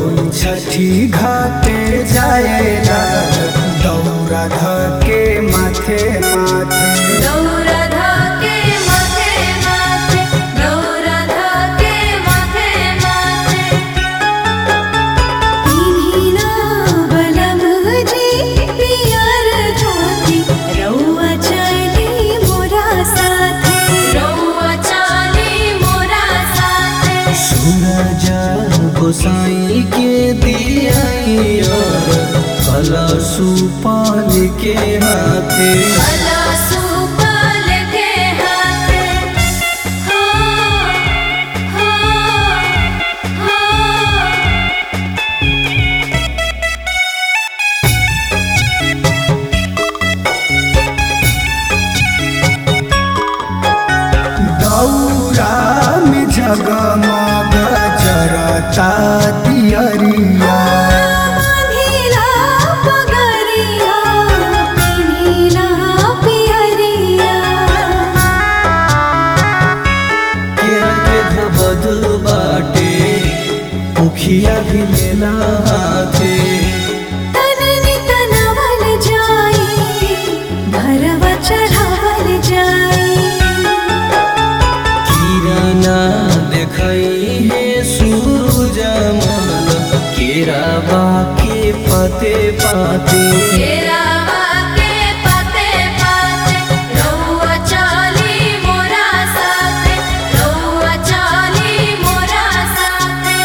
होई छठी घाटे जाएला दौरा धके माथे माथे दौरा धाके माथे माथे दौरा धाके माथे माथे इन्हिना बलम जी पियर धोती रउआ चली मोरा साथे रउआ चाली मोरा साथे सूरज गोसाई के दियाई और कलशु पाल के हाथे भला सुपाल के हाथे हो हो हो दौरा में जगमग जरता दियरिया बांधिला पगरिया पिन्हिला पियरिया केरा के धबदल बाटे मुखिया भी लेला हाथे तननि तनवल जाई भरवा चढ़ावल जाई किराना देखई है सूरज मल केरा के पते पाते केरावा के पाते पाते रउआ चाली मोरा साथे रउआ चाली मोरा साथे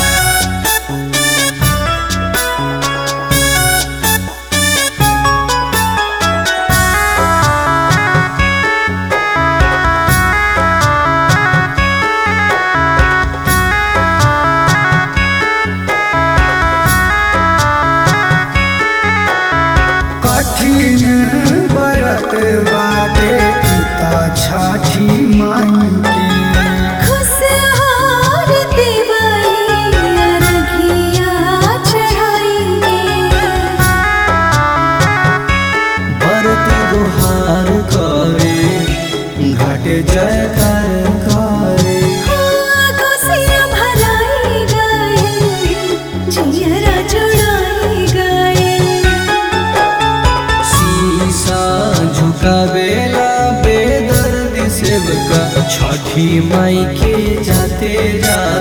कठिन बरत बाटे पिता छठी माई के खुशहाल दिवाई अरघिया चढ़ाई भरत गुहार करे घट जय कर करे कोसिया भराई गए जियरा जुड़ाई गए शीशा झुकावेला बेदर्द सेवका छठी माई के जाते जा